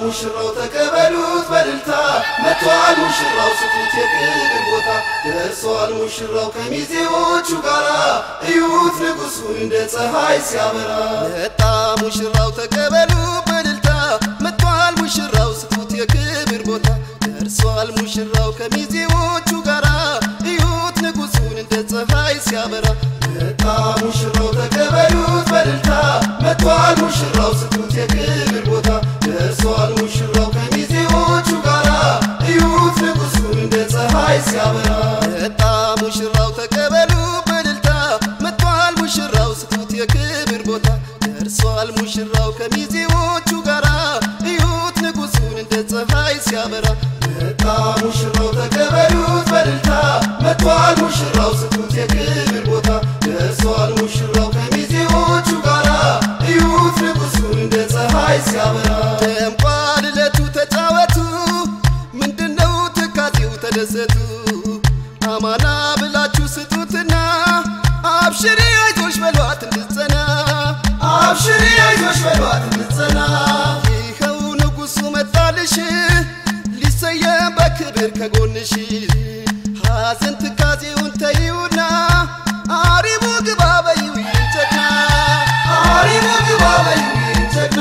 ሙሽራው ተቀበሉት በልልታ መጥቷል ሙሽራው ስጡት የክብር ቦታ ደርሷል ሙሽራው ከሚዜዎቹ ጋራ እዩት ንጉሱን እንደ ፀሐይ ሲያበራ መጣ ሙሽራው ተቀበሉ በልልታ መጥቷል ሙሽራው ስጡት የክብር ቦታ ደርሷል ሙሽራው ከሚዜዎቹ ጋራ እዩት ንጉሱን እንደ ፀሐይ ሲያበራ መጣ ሙሽራው ተቀበሉት በልልታ መጥቷል ሙሽራው ስጡት የክብር ቦታ ደርሷል ሙሽራው ከሚዜዎቹ ጋራ እዩት ንጉሱን እንደ ፀሐይ ሲያበራ መጣ ሙሽራው ተቀበሉ በልልታ መጥቷል ሙሽራው ስጡት የክብር ቦታ ደርሷል ሙሽራው ከሚዜዎቹ ጋራ እዩት ንጉሱን እንደ ፀሐይ ሲያበራ መጣ ሙሽራው ተቀበሉት በልልታ መጥቷል ሙሽራው ስጡት የክብር ቦታ ደርሷል ሙሽራው ከሚዜዎቹ ጋራ እዩት ንጉሱን እንደ ፀሐይ ሲያበራ ደምቋል ዕለቱ ተጫወቱ ምንድነው ትካዜው ተደሰቱ አማና ብላችሁ ስጡትና አብሽሪ አይዞሽ በሏት እንድትጸና አብሽሪ አይዞሽ በሏት እንድትጸና ይኸው ንጉሱ መጣልሽ ሊሰየም በክብር ከጎንሽ ሐዘን ትካዜውን ተይውና አሪቡ ግባ በይው ጀግና አሪሙ ግባ በይው ጀግና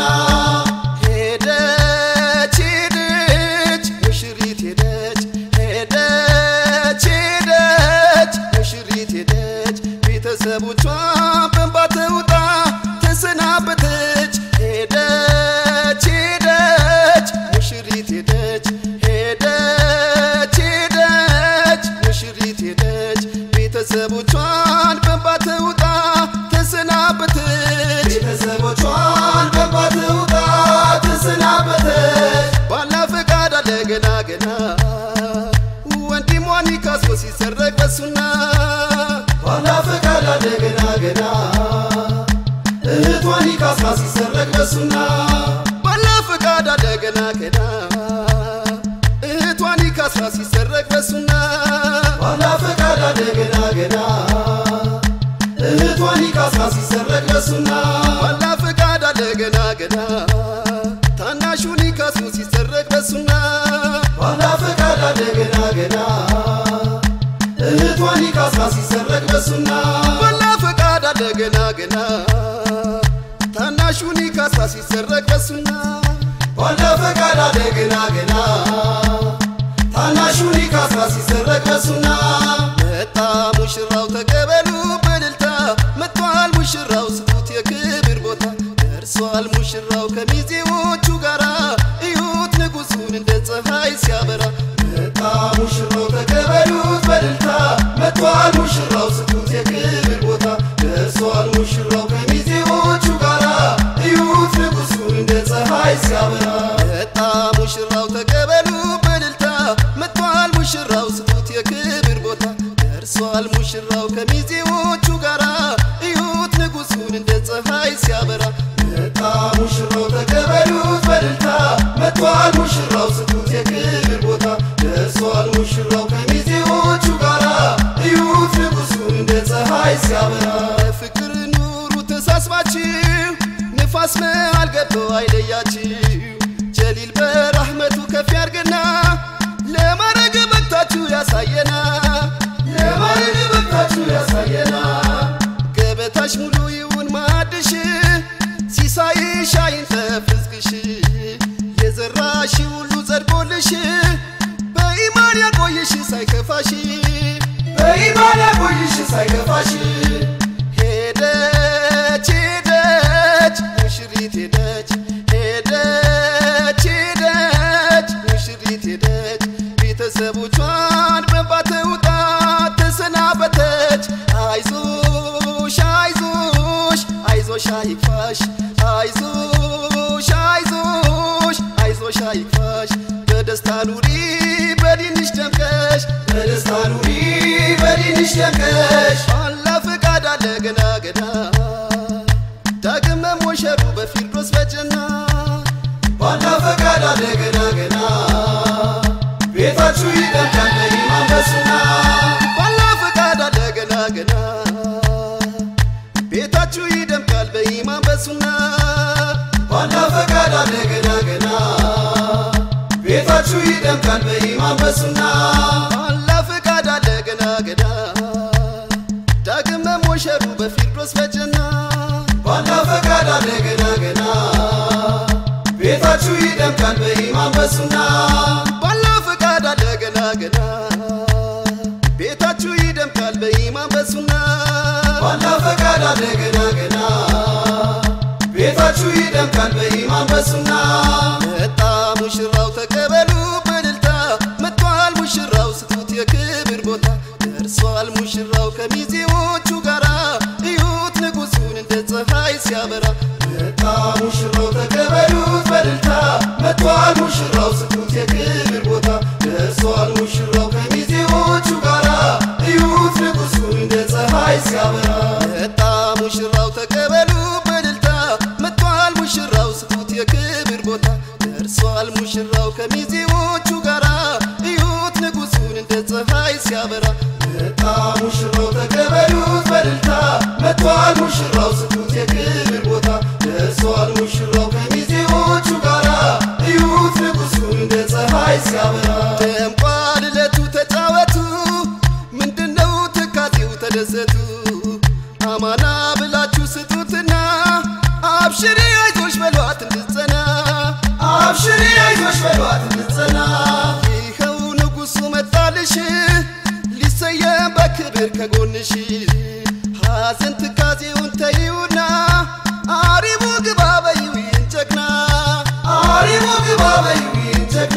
ሄደች ሄደች ሙሽሪት ሄደች ሄደች ሄደች ሙሽሪት ሄደች ቤተሰቦቿ በእንባ ተውጣ ተሰናበተች ሄደች ሄደች ሙሽሪት ሄደች ሄደች ሄደች ሙሽሪት ሄደች ቤተሰቦቿን በእንባ ተውጣ ተሰናበተች ቤተሰቦቿን በእንባ ተውጣ ተሰናበተች ባላ ፈቃድ አለ ገና ገና ወንድሟን ካስቦ ሲሰረቅ በሱና ባላ ፈቃድ አለ ገና ገና እህቷን ካስማ ሲሰረቅ በሱና ባላ ፈቃድ አለ ገና ገና እህቷን ካስራ ሲሰረቅ በሱና ባላ ፈቃድ አለ ገና ገና እህቷን ካስማ ሲሰረቅ በሱና ባላ ፈቃድ አለ ገና ገና ታናሹን ካሱ ሲሰረቅ በሱና ባላ ፈቃድ አለ ገና ገና እህቷን ካስማ ሲሰረቅ በሱና ባላ ፈቃድ አለ ገና ገና ታናሹን ካሳ ሲሰረቅ በሱና ባላ ፈቃድ አለ ገና ገና ታናሹን ካስማ ሲሰረቅ በሱና መጣ ሙሽራው ተቀበሉ በልልታ መጥቷል ሙሽራው ስጡት የክብር ቦታ ደርሷል ሙሽራው ከሚዜዎቹ ጋራ እዩት ንጉሱን እንደ ፀሐይ ሲያበራ መጣ ሙሽራው ተቀበሉት በልልታ መጥቷል ሙሽራው ስጡት የክብር ቦታ ደርሷል ሙሽራው ከሚዜዎቹ ጋራ እዩት ንጉሱን እንደ ፀሐይ ሲያበራ መጣ ሙሽራው ተቀበሉ በልልታ መጥቷል ሙሽራው ስጡት የክብር ቦታ ደርሷል ሙሽራው ከሚዜዎቹ ጋራ እዩት ንጉሱን እንደ ፀሐይ ሲያበራ መጣ ሙሽራው ተቀበሉት በልልታ መጥቷል ሙሽራው ስጡት የክብር ቦታ ደርሷል ሙሽራው ከሚዜዎቹ ጋራ እዩት ንጉሱን እንደ ፀሐይ ሲያበራ ፍቅር ኑሩ ተሳስባችሁ ንፋስ መሃል ገብቶ አይለያችሁ ጀሊል በራህመቱ ከፍ ያርገና ለማረግ በቅታችሁ ያሳየና የማረግ በቅታችሁ ያሳየና ገበታሽ ሙሉ ይሁን ማዕድሽ ሲሳይሽ አይንጠፍ ርዝቅሽ የዘራሽ ሁሉ ጸድቆልሽ በኢማን ያቆይሽ ሳይከፋሽ በኢማን ያቆይሽ ሳይከፋሽ ሄደች ሄደች ሙሽሪት ሄደች ሄደች ሄደች ሙሽሪት ሄደች ቤተሰቦቿን በእንባ ተውጣ ተሰናበተች አይዞሽ አይዞሽ አይዞሽ አይክፋሽ አይዞሽ አይዞሽ አይዞሽ አይክፋሽ በደስታ ኑሪ በዲንሽ ደምቀሽ በደስታ ኑሪ በዲንሽ ደምቀሽ አላ ፈቃድ አለ ገና ገና ዳግም መሞሸሩ በፊርዶስ በጀና ባላ ፈቃድ አለ ገና ገና ቤታችሁ ይደምቃል በኢማን በሱና ባላ ፈቃድ አለ ገና ገና ቤታችሁ ይደምቃል በኢማን በሱና ባላ ፈቃድ አለ ገና ገና ቤታችሁ ይደምቃል በኢማን በሱና አላ ፈቃድ አለ ገና ገና ዳግም መሞሸሩ በፊርዶስ በጀና ባላ ፈቃድ አለ ገና ገና ቤታችሁ ይደምቃል በኢማን በሱና ባላ ፈቃድ አለ ገና ገና ቤታችሁ ይደምቃል በኢማን በሱና ባላ ፈቃድ አለ ገና ገና ቤታችሁ ይደምቃል በኢማን በሱና መጣ ሙሽራው ተቀበሉ በእልልታ መጥቷል ሙሽራው ስጡት የክብር ቦታ ደርሷል ሙሽራው ከሚዜዎቹ ጋራ እዩት ንጉሱን እንደ ፀሐይ ሲያበራ መጣ ሙሽራው ተቀበሉት በእልልታ መጥቷል ሙሽራው ስጡት የክብር ቦታ ደርሷል ሙሽራው ከሚዜዎቹ ጋራ እዩት ንጉሱን እንደ ፀሐይ ሲያበራ መጣ ሙሽራው ተቀበሉ በእልልታ መጥቷል ሙሽራው ስጡት የክብር ቦታ ደርሷል ሙሽራው ከሚዜዎቹ ጋራ እዩት ንጉሱን እንደ ፀሐይ ሲያበራ መጣ ሙሽራው ተቀበሉት በእልልታ መጥቷል ሙሽራው ስጡት የክብር ቦታ ደርሷል ሙሽራው ከሚዜዎቹ ጋራ እዩት ንጉሱን እንደ ፀሐይ ሲያበራ ደምቋል ዕለቱ ተጫወቱ ምንድነው ትካዜው ተደሰቱ አማና ብላችሁ ስጡትና አብሽሪ አይዞሽ በሏት እንድትጸና አብሽሪ አይዞሽ በሏት እንድትጸና ይኸው ንጉሱ መጣልሽ ሊሰየም በክብር ከጎንሽ ሐዘን ትካዜውን ተይውና አሪቡ ግባ በይው ይህን ጀግና አሪሙ ግባ በይዊን ጀግና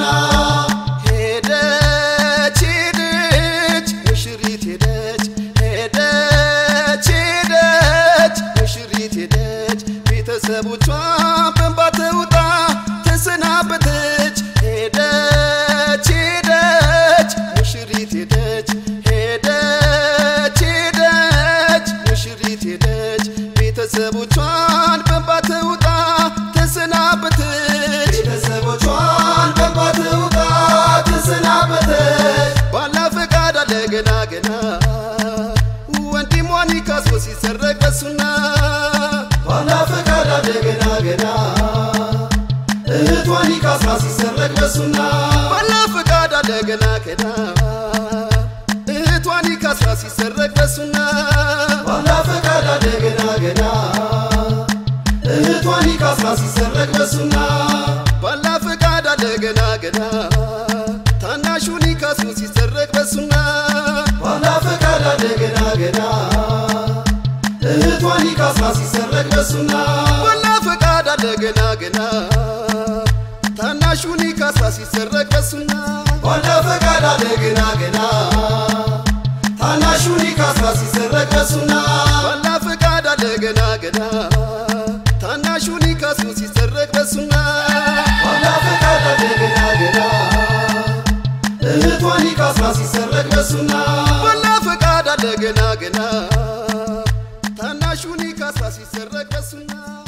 ሄደች ሄደች ሙሽሪት ሄደች ሄደች ሄደች ሙሽሪት ሄደች ቤተሰቦቿ በእንባ ተውጣ ተሰናበተች ሄደች ሄደች ሙሽሪት ሄደች ሄደች ሄደች ሙሽሪት ሄደች ቤተሰቦቿን በእንባ ተውጣ ተሰናበተች ቤተሰቦቿን በእንባ ተውጣ ተሰናበተች ባላ ፈቃድ አለ ገና ገና ወንድሟን ካሶ ሲሰረቅ በሱና ባላ ፈቃድ አለ ገና ገና እህቷን ካስራ ሲሰረቅ በሱና ባላ ፈቃድ አለ ገና ገና እህቷን ካስራ ሲሰረቅ በሱና ባላ ፈቃድ አለ ገና ገና እህቷን ካስራ ሲሰረቅ በሱና ባላ ፈቃድ አለ ገና ገና ታናሹን ካሱ ሲሰረቅ በሱና ባላ ፈቃድ አለ ገና ገና እህቷን ካስራ ሲሰረቅ በሱና ባላ ፈቃድ አለ ገና ገና ታናሹን ካሳ ሲሰረቅ በሱና ባላ ፈቃድ አለ ገና ገና ታናሹን ካስራ ሲሰረቅ በሱና ባላ ፈቃድ አለ ገና ገና ታናሹን ካሱ ሲሰረቅ በሱና ባላ ፈቃድ አለ ገና ገና እህቷን ካስራ ሲሰረቅ በሱና ባላ ፈቃድ አለ ገና ገና ታናሹን ካሳ ሲሰረቅ በሱና